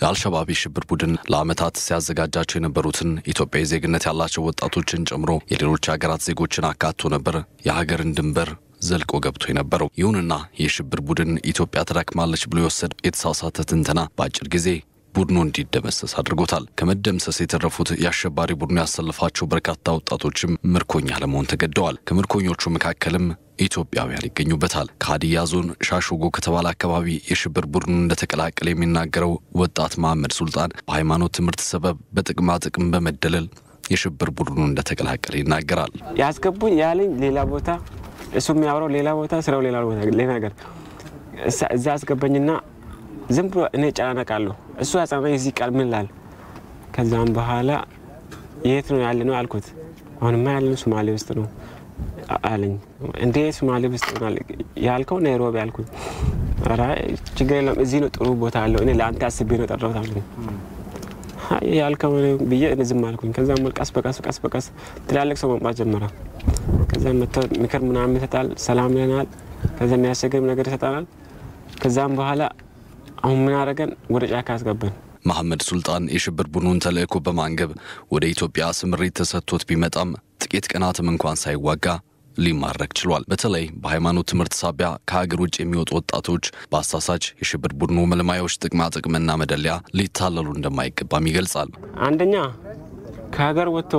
የአልሸባብ የሽብር ቡድን ለዓመታት ሲያዘጋጃቸው የነበሩትን ኢትዮጵያዊ ዜግነት ያላቸው ወጣቶችን ጨምሮ የሌሎች ሀገራት ዜጎችን አካቶ ነበር የሀገርን ድንበር ዘልቆ ገብቶ የነበረው። ይሁንና የሽብር ቡድን ኢትዮጵያ ተዳክማለች ብሎ የወሰድ የተሳሳተ ትንተና በአጭር ጊዜ ቡድኑ እንዲደመሰስ አድርጎታል። ከመደምሰስ የተረፉት የአሸባሪ ቡድኑ ያሰለፋቸው በርካታ ወጣቶችም ምርኮኛ ለመሆን ተገደዋል። ከምርኮኞቹ መካከልም ኢትዮጵያውያን ይገኙበታል። ከሀዲያ ዞን ሻሾጎ ከተባለ አካባቢ የሽብር ቡድኑ እንደተቀላቀለ የሚናገረው ወጣት መሐመድ ሱልጣን በሃይማኖት ትምህርት ሰበብ በጥቅማ ጥቅም በመደለል የሽብር ቡድኑ እንደተቀላቀለ ይናገራል። ያስገቡኝ ያለኝ ሌላ ቦታ፣ እሱ የሚያወራው ሌላ ቦታ፣ ስራው ሌላ ቦታ፣ ሌላ ነገር እዛ አስገባኝና ዝም ብሎ እኔ ጨናነቃለሁ። እሱ ያጸናኝ እዚህ ቃል ምን ላል። ከዛም በኋላ የት ነው ያለ ነው አልኩት። አሁንማ ያለን ሶማሌ ውስጥ ነው አለኝ። እንዴ ሶማሌ ውስጥ ሆናል ያልከው ናይሮቢ አልኩት። ኧረ ችግር የለም እዚህ ነው ጥሩ ቦታ አለው። እኔ ለአንተ አስቤ ነው ጠራሁት አልኩኝ። ያልከው ብዬ ዝም አልኩኝ። ከዛም ቀስ በቀስ ቀስ በቀስ ትላልቅ ሰው መምጣት ጀመረ። ከዛ ምክር ምናምን ይሰጣል፣ ሰላም ይለናል። ከዛ የሚያስቸግርም ነገር ይሰጣናል። ከዛም በኋላ አሁን ምን አደረገን? ወደ ጫካ አስገባን። መሐመድ ሱልጣን የሽብር ቡድኑን ተልእኮ በማንገብ ወደ ኢትዮጵያ ስምሪት ተሰጥቶት ቢመጣም ጥቂት ቀናትም እንኳን ሳይዋጋ ሊማረክ ችሏል። በተለይ በሃይማኖት ትምህርት ሳቢያ ከሀገር ውጭ የሚወጡ ወጣቶች በአሳሳች የሽብር ቡድኑ መልማዮች ጥቅማ ጥቅምና መደለያ ሊታለሉ እንደማይገባም ይገልጻል። አንደኛ ከሀገር ወጥቶ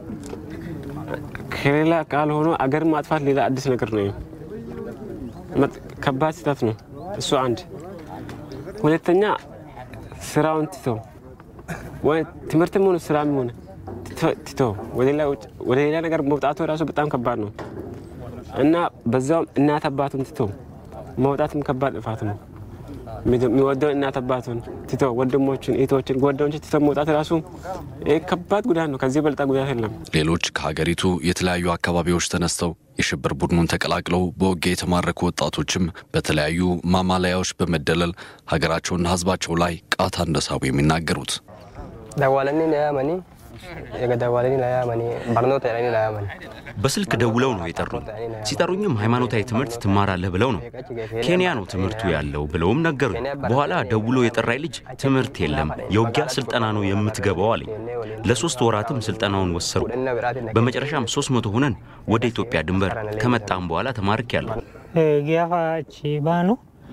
ከሌላ ቃል ሆኖ አገር ማጥፋት ሌላ አዲስ ነገር ነው። ከባድ ስህተት ነው እሱ አንድ ሁለተኛ ስራውን ትቶ ትምህርትም ሆነ ስራም ሆነ ትቶ ወደ ሌላ ነገር መውጣቱ ራሱ በጣም ከባድ ነው እና በዛውም እናት አባቱን ትቶ መውጣትም ከባድ ጥፋት ነው። የሚወደውን እናት አባቱን ትቶ ወንድሞችን፣ እህቶችን፣ ጓደኞችን ትቶ መውጣት ራሱ ከባድ ጉዳት ነው። ከዚህ በልጣ ጉዳት የለም። ሌሎች ከሀገሪቱ የተለያዩ አካባቢዎች ተነስተው የሽብር ቡድኑን ተቀላቅለው በውጊያ የተማረኩ ወጣቶችም በተለያዩ ማማለያዎች በመደለል ሀገራቸውና ሕዝባቸው ላይ ቃታ እንደሳቡ የሚናገሩት በስልክ ደውለው ነው የጠሩኝ። ሲጠሩኝም ሃይማኖታዊ ትምህርት ትማራለህ ብለው ነው። ኬንያ ነው ትምህርቱ ያለው ብለውም ነገሩኝ። በኋላ ደውሎ የጠራኝ ልጅ ትምህርት የለም የውጊያ ስልጠና ነው የምትገባው አለኝ። ለሶስት ወራትም ስልጠናውን ወሰሩ። በመጨረሻም ሶስት መቶ ሆነን ወደ ኢትዮጵያ ድንበር ከመጣም በኋላ ተማርክ ያለሁ ጊያፋቺ ባኑ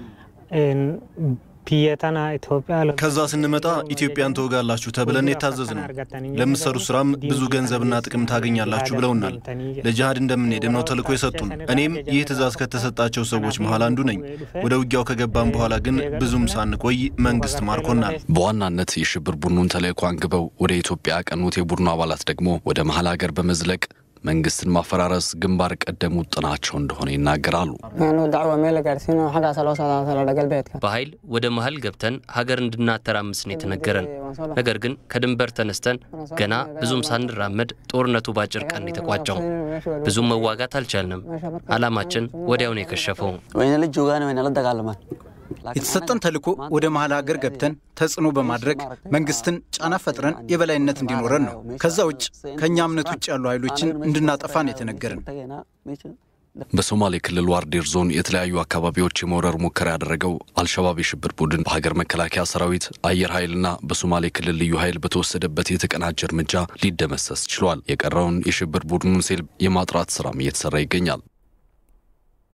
ፒየተና ኢትዮጵያ ከዛ ስንመጣ ኢትዮጵያን ትወጋላችሁ ተብለን የታዘዝ ነው። ለምትሰሩ ስራም ብዙ ገንዘብና ጥቅም ታገኛላችሁ ብለውናል። ለጅሃድ እንደምንሄድም ነው ተልእኮ የሰጡን። እኔም ይህ ትእዛዝ ከተሰጣቸው ሰዎች መሀል አንዱ ነኝ። ወደ ውጊያው ከገባን በኋላ ግን ብዙም ሳንቆይ መንግስት ማርኮናል። በዋናነት የሽብር ቡድኑን ተልእኮ አንግበው ወደ ኢትዮጵያ ያቀኑት የቡድኑ አባላት ደግሞ ወደ መሀል ሀገር በመዝለቅ መንግስትን ማፈራረስ ግንባር ቀደም ውጥናቸው እንደሆነ ይናገራሉ። በኃይል ወደ መሀል ገብተን ሀገር እንድናተራምስ ነው የተነገረን። ነገር ግን ከድንበር ተነስተን ገና ብዙም ሳንራመድ ጦርነቱ ባጭር ቀን የተቋጨው። ብዙም መዋጋት አልቻልንም። አላማችን ወዲያውን የከሸፈው የተሰጠን ተልዕኮ ወደ መሀል ሀገር ገብተን ተጽዕኖ በማድረግ መንግስትን ጫና ፈጥረን የበላይነት እንዲኖረን ነው። ከዛ ውጭ ከእኛ እምነት ውጭ ያሉ ኃይሎችን እንድናጠፋን የተነገረን። በሶማሌ ክልል ዋርዴር ዞን የተለያዩ አካባቢዎች የመውረር ሙከራ ያደረገው አልሸባብ የሽብር ቡድን በሀገር መከላከያ ሰራዊት፣ አየር ኃይልና በሶማሌ ክልል ልዩ ኃይል በተወሰደበት የተቀናጀ እርምጃ ሊደመሰስ ችሏል። የቀረውን የሽብር ቡድኑን ሴል የማጥራት ስራም እየተሰራ ይገኛል።